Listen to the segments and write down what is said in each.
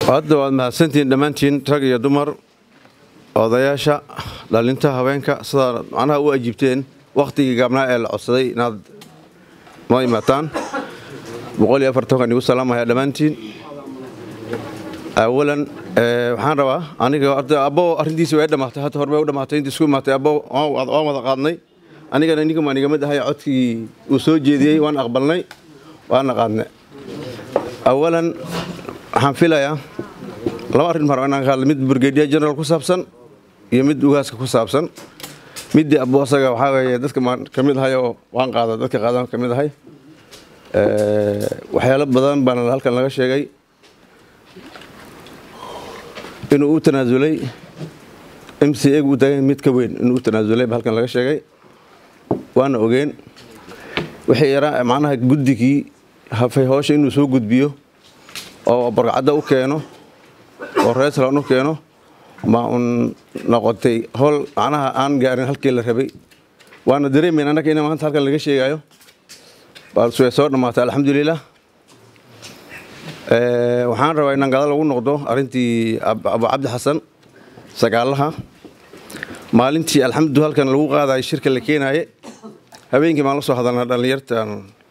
hadda waad mahadsantihiin dhammaantiin rag iyo dumar odayaasha dhalinta haweenka sidaa macnaha u ajiibteen wakhtigii gaabnaa ee la codsaday inaad noo imaataan boqol iyo afartankan igu salaamaya dhammaantiin awalan waxaan rabaa aniga abbo arrintiisi way dhammaatay hadda hore bay u dhammaatay intii isku imaatay abbo waan wada qaadnay anigana ninkan waan iga mid ahay codkii uu soo jeediyey waan aqbalnay waana qaadnay awalan waxaan filayaa laba arrin mar inaan ka hadla mid brigadier general ku saabsan iyo mid ugaaska ku saabsan middii abbo asaga waxaa weeye dadka ka mid ahay oo waan qaada dadka qaadan ka mid ahay waxyaalo badan baana halkan laga sheegay inuu u tanaasulay m c egu u taagay mid ka weyn inuu u tanaasulay ba halkan laga sheegay waana ogeen wixii yaraa macnaha guddigii hafay hoosha inuu soo gudbiyo oo barqacadda u keeno oo reeslan u keeno ma un noqotay howl macnaha aan gaarin halkii la rabay waana dareemayn annaga in maanta halkan laga sheegayo balse way soo dhammaatay alxamdulilah waxaan rabaa inaan gada lagu noqdo arrintii abu cabdi xasan sagaalaha maalintii alxamdu halkan lagu qaadayo shirka la keenaaye habeenkii maan la soo hadalnaa dhallinyartan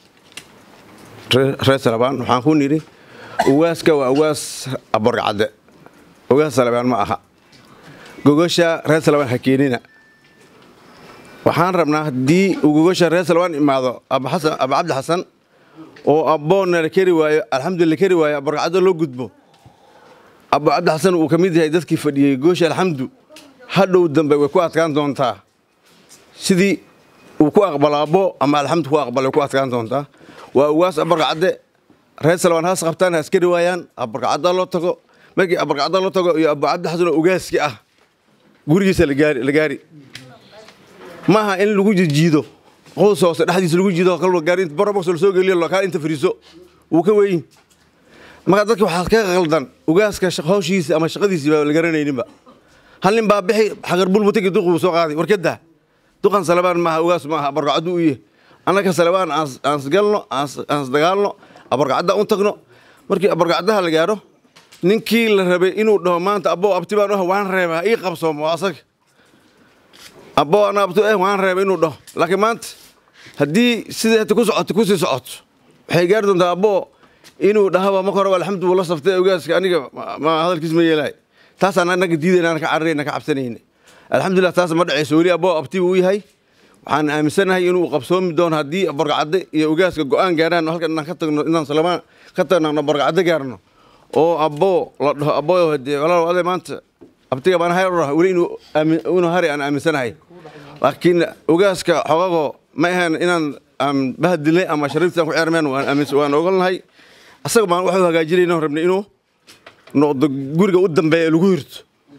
reer salabaan waxaan ku nidhi ugaaska waa ugaas aborgacadde ugaas salabaan ma aha gogosha reer salabaan ha keenina waxaan rabnaa haddii uu gogosha reer salabaan imaado abu cabdi xasan oo abboonna la keri waayo alxamdu la keri waayo aborgacaddo loo gudbo abu cabdi xasan uu ka mid yahay dadkii fadhiyey gogosha alxamdu hadhow dambe way ku adkaan doontaa sidii uu ku aqbalo abbo ama alxamdu ku aqbalo way ku adkaan doontaa waa ugaas aborgacadde reer salabaan haas qabtaan haas keri waayaan aborgacadda loo tago markii aborgacadda loo tago iyo abu cabdi xasan oo ugaaski ah gurigiisa la gaari maaha in lagu jijiido qows hoose dhexdiisa lagu jiido gaari borobox la soo geliyo lokaal inta fariiso wuu ka weyn marka dadka waxaa ka qaldan ugaaska hawshiisa ama shaqadiisii baa la garanayninba hal nin baa bixi xaqarbul mutagi duq buu soo qaaday warkada duqan salabaan maaha ugaas maaha abarqacadu u yahay annaka salabaan aan isgalno aan isdagaalno abarqacadda u tagno markii abarqacdaha la gaaro ninkii la rabay inuu dhaho maanta abbo abti baan u waan reebaa ii qabsoomo waa asaga abbo ana abti eh waan reeba inuu dhaho laakiin maanta haddii sidii hata ku socoto kusii socoto waxay gaari doontaa abbo inuu dhahaba marka hore alxamdu wuu la saftay ogaaska aniga ma hadalkiis ma yeelaay taasaan annaga diidayna aan ka cararayna ka cabsanayna alxamdulillah taas ma dhacayso weli abbo abti uu yahay waxaan aaminsanahay inuu qabsoomi doono haddii barqacadde iyo ogaaska go'aan gaaraan halkan inaan ka tagno inaan salamaan ka tagno barqacadde gaarno oo abbo la dhaho abbo hadee walaalow ade maanta abtiga baan hay dhaho weli inuu inuu hari aan aaminsanahay laakiin ogaaska xogago ma ahayn inaan aan bahadilnay ama shariiftaan ku ceermeen waan ogolnahay asaga baan waxu hagaajinayna rabnay inuu noqdo guriga u dambeeya lagu hirto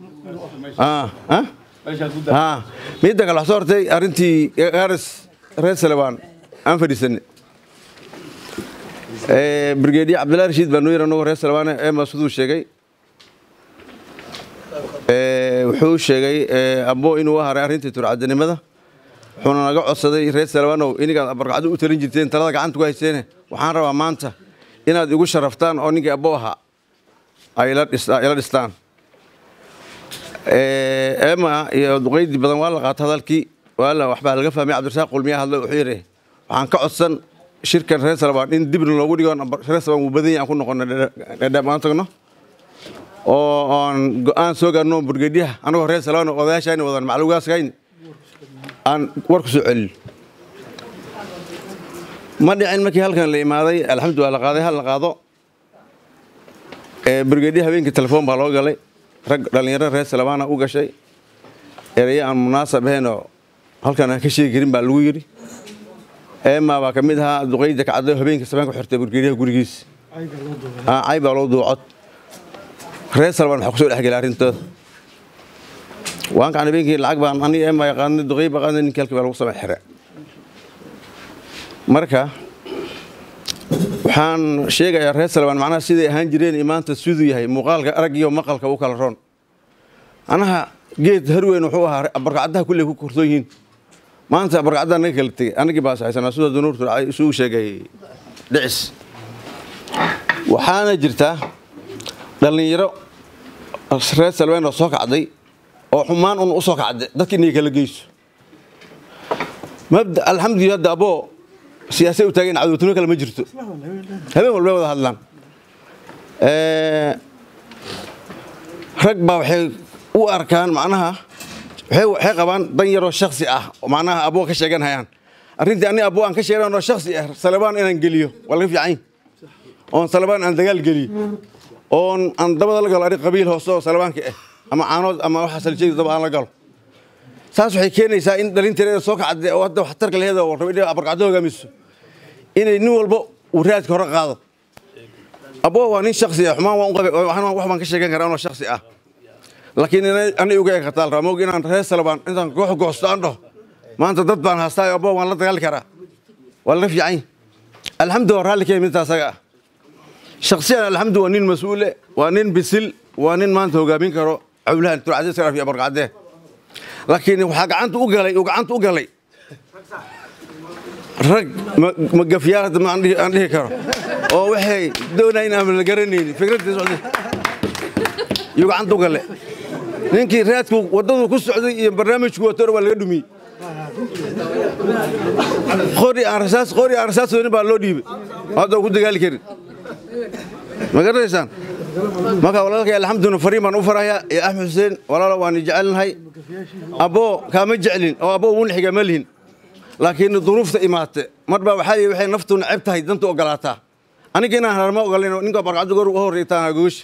midda kale wax soo hortay arrintii garis reer salebaan aan fadhiisanay brigadier cabdillahi rashiid baa noo yar anagoo reer salebaane ema siduu sheegay wuxuu sheegay abbo inuu haray arrintii turcadanimada wuxuuna naga codsaday reer salebanow inigaad abarqacdo u talin jirteen talada gacanta ku hayseene waxaan rabaa maanta inaad igu sharaftaan oo ninkii abbo ahaa ay ila dhistaan ema iyo duqaydii badan waa la qaata hadalkii waala waxbaa laga fahmay cabdirasaaq qulmiya hadlo wuxuu yidhi waxaan ka codsan shirkan reer salebaan in dibna loogu dhigo reer salebaan wuu badan yahay aan ku noqono dhadhaab aan tagno oo aan go'aan soo gaarno burgediyaha anagoo reer salebaan oo odayaashayna wadan maclugaaskayn aan war ku soo celin ma dhicin markii halkan la imaaday alxamdu waa la qaaday hal la qaado burgediya habeenkii telefoon baa loo galay rag dhallinyaro reer salebaana u gashay eraye aan munaasab ahaynoo halkan aan ka sheegi karin baa lagu yidhi eema baa ka mid ahaa duqayda kacday habeenkii sabeen ku xirtay burgediyaha gurigiisa cay baa loo duucod reer salebaan waxaa kusoo dhexgelay arrintooda waankaan habeenkii lacag baan aniga eema qaadnay duqay baa qaadnay ninkii halkii baa lagu samay xire marka waxaan sheegayaa reer salebaan macnaha siday ahaan jireen maanta siduu yahay muuqaalka arag iyo maqalka u kala roon anaha geed harweyn wuxuu ahaa barqacadaha kulley ku korsoon yihiin maanta barqacadaha naga kala tegey anagii baa saxaysanaa sida dunuurtu isugu sheegay dhicis waxaana jirtaa dhallinyaro reer salween oo soo kacday oo xumaan un u soo kacday dadka inay kala geyso mabda alxamdulilah hadda aboo siyaasay u taageen cadowtimo kale ma jirto habeen walba wada hadlaan rag baa waxay u arkaan macnaha waxay qabaan dan yaroo shaksi ah oo macnaha aboo ka sheegan hayaan arrintii ani aboo aan ka sheegan oo shaksi ah salabaan inaan geliyo waa laga fiican oon salabaan aan dagaal geliyo oon aan dabada la galo ari qabiil hoose oo salabaanka ah ama caanood ama waxa saljeeda daba aan la galo saas waxay keenaysaa in dhalinteeda soo kacday oo hadda waxtarka laheeda oo rabo inay abarqacdo hogaamiso inay nin walba uu raadka hore qaado aboo waa nin shaksi ah xumaan waan u qabay wax baan ka sheegan karaa anoo shaksi ah laakiin ani uga eegataal rabaa moog inaan reer salabaan intaan goox goosto aan dhaho maanta dad baan haastaayo aboo waan la dagaali karaa waa laga fiican alxamdu waa raalli ka midta asaga ah shaksiyan alxamdu waa nin mas-uule waa nin bisil waa nin maanta hogaamin karo cawlahan turcadee saraf iyo abarqacdee laakiin waxaa gacanta u galay uu gacanta u galay rag magafyaal hadda ma aan dhihi karo oo waxay doonayin aan la garanaynin fikradii socday yuu gacanta u gale ninkii raadku waddadu ku socday iyo barnaamijku watona waa laga dhumiyey qori aan rasaas qori aan rasaas weynin baa loo dhiibay hadda ku dagaali karin ma garanaysaan marka walaalkay alxamdulillah fariin baan u farayaa iyo axmed xuseen walaalo waan jecelnahay aboo kaama jeclin oo aboo wun xiga ma lihin laakiin duruufta imaate mar baa waxaa yii waxay naftu neceb tahay danta ogolaataa aniga inaan harma ogolayn ninka barqacdo goor uga horreytaan gogoshi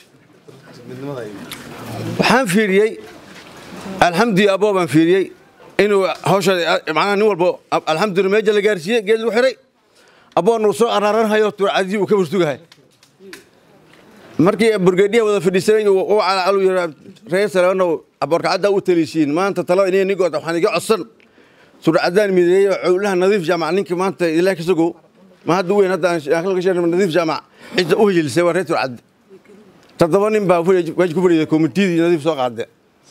waxaan fiiriyey alxamdulilah aboo baan fiiriyey inuu hawsha macnaha nin walba alxamdulillah meeja la gaarsiiyey geed lagu xiray aboon uu soo araaranhayo turcadii uu ka fursugahay markii burgeedhiya wada fadhiisanay u calaacalu yidhaa reer salaano abarkacadda u taliishiin maanta talo inay nigood waxaan iga codsan surcadaan mideeyey cowlaha nadiif jaamac ninka maanta ilaah ka sogow ma hadda weyn hadda aan ka sheegna nadiif jaamac cidda u hijilisay waa reer turcadde toddoba nin baa waaj ku fadhiida komitidii nadiif soo qaade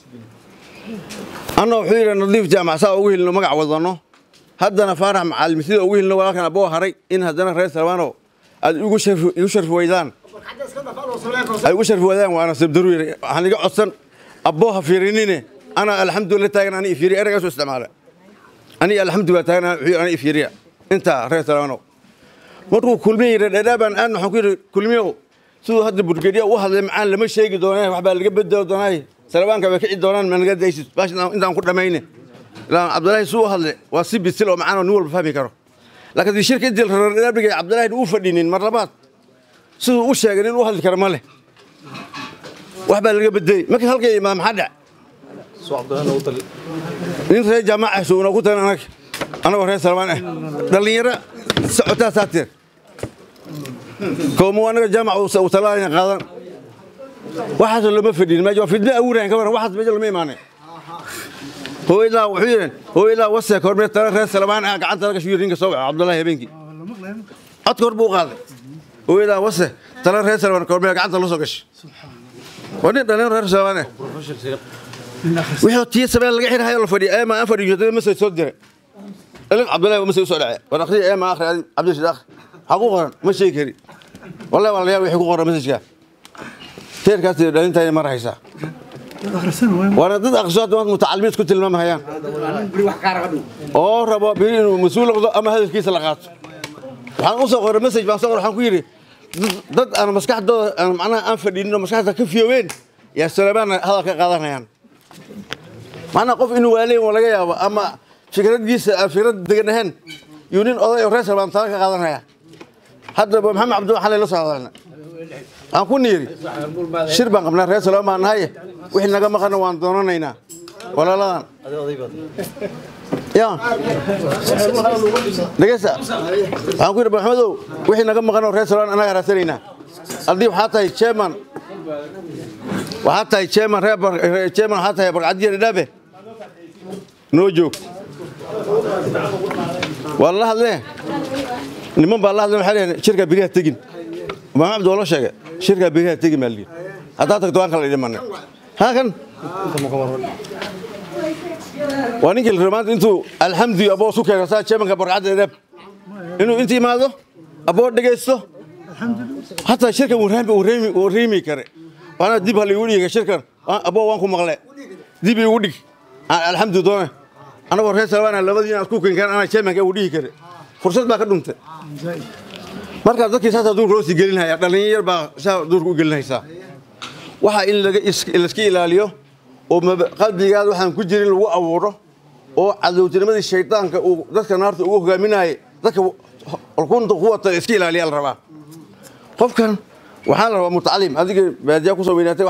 anna wuxuu yidhi nadiif jaamac saa ugu hilno magac wadano haddana faarax macaalimi sida ugu hilno walaalkan aboo haray in haddana reer salmaano aad igu sharfi weydaan ay ugu sharfi wadaan waana sabdaru yiri waxaan iga codsan aboo ha fiirinine ana alxamdulillah taagan ani fiiri eragaas isticmaala ani alxamdulillah taagan ani fiiriya inta reer salmaano markuu kulmiye yiri dheedhaabaan aan waxaan ku yiri kulmiyow siduu hadda burgediya u hadlay macaan lama sheegi doonaa waxbaa laga bedeli doonaa salabaanka way kici doonaan ma naga daysid baashan intaan ku dhamayne ilaa cabdilaahi suu u hadle waa si bisil oo macaan oo nin walba fahmi karo laakiin di shirka intii reerdhaabigay cabdilaahi uu fadhinin mar labaad siduu u sheegay nin u hadli kara ma leh wax baa laga bedelay markii halkay imaad maxaa dhac nin reer jaamaca suuna ku tagan anag anagoo reer salmaan ah dhallinyaro socotaa saateer koomo anaga jaamac uu talaalaya qaadan waxaasoo lama fadhin meesha waa fidme awurayan ka waran waxaas meesha lama imaanay hooyadaa wuxuu yidhi hooyadaa waseek hormee tala reer salmaan ah gacanta laga shuyir ninka soo waco cabdullaahi habeenkii codka hor buu qaaday hooyadaa wase tala reer salmaan hormee gacanta la soo gashay waa nin dhalin reer salmaan ah wixii tiya sabeen laga xirahayo la fadhiya eema aan fadhiyo dad masay soo diray dhalin cabdullaahi masay usoo dhacay war akhriya eema akhri adi cabdishid akhri maxaa ku qoran ma sheegi kari wallahi waa la yaab wixii ku qoran masajka teerkaas dhalintaay mar haysaa waana dad aqriso hadda mutacalimiin ku tilmaamahayaan oo rabo biri inuu mas-uul noqdo ama hadalkiisa la qaato waxaan u soo qoray message baan soo qoray waxaan ku yidhi dad aan maskaxdooda aan macnaha aan fadhinin oo maskaxda ka fiyoobeen yaa salamaan hadal ka qaadanayaan macnaha qof inuu waaleyn waa laga yaabo ama fikraddiisa aan fikrad degan ahayn yuu nin oday oo reer salmaan tala ka qaadanaya hadda maxamed cabdulla xalay la soo hadalna aan ku niiri shir baan qabnaa reer salmaan baan nahay wixii naga maqana waan doonanaynaa walaaladan ya dhegeysa waxaan ku yidhi maxamedow wixii naga maqan oo reer salmaan annaga raadsanaynaa haddii waxaa tahay chairman waxaa tahay chairman reer chairman waxaa tahay barqadiya dhadhaabe noo joog waa la hadlee niman baa la hadle waxay leeyihin shirka beriha tegin maxamed cabdi waa loo sheegay shirka beriha tegin baa lihi haddaa tagto waan kala dhimanay haakan waa ninkii la maanta intuu alxamdi aboo su keeno saa jeemanka barqacadda dhab inuu inta imaado aboo dhegaysto hataa shirka wuu riimi kare waana dib ha liigu dhiga shirkan abo waan ku maqle dib igu dhig alxamdu doone anagoo reer salbaana labadiina isku kenkaan ana chairmanka uu dhihi kare fursad baa ka dhuntay markaa dadkii saasaa duurka loo sii gelinhaya dhallinyar yar baa saa duurka u gelinaysaa waxaa in laiska ilaaliyo oo qalbigaada waxaan ku jirin lagu abuuro oo cadowtinimadii shaydaanka uu dadka naarta ugu hogaaminayay dadka kunta ku wata iska ilaaliyaa la rabaa qofkan waxaa la rabaa mutacalim adiga baadiyaa kusoo weynaatay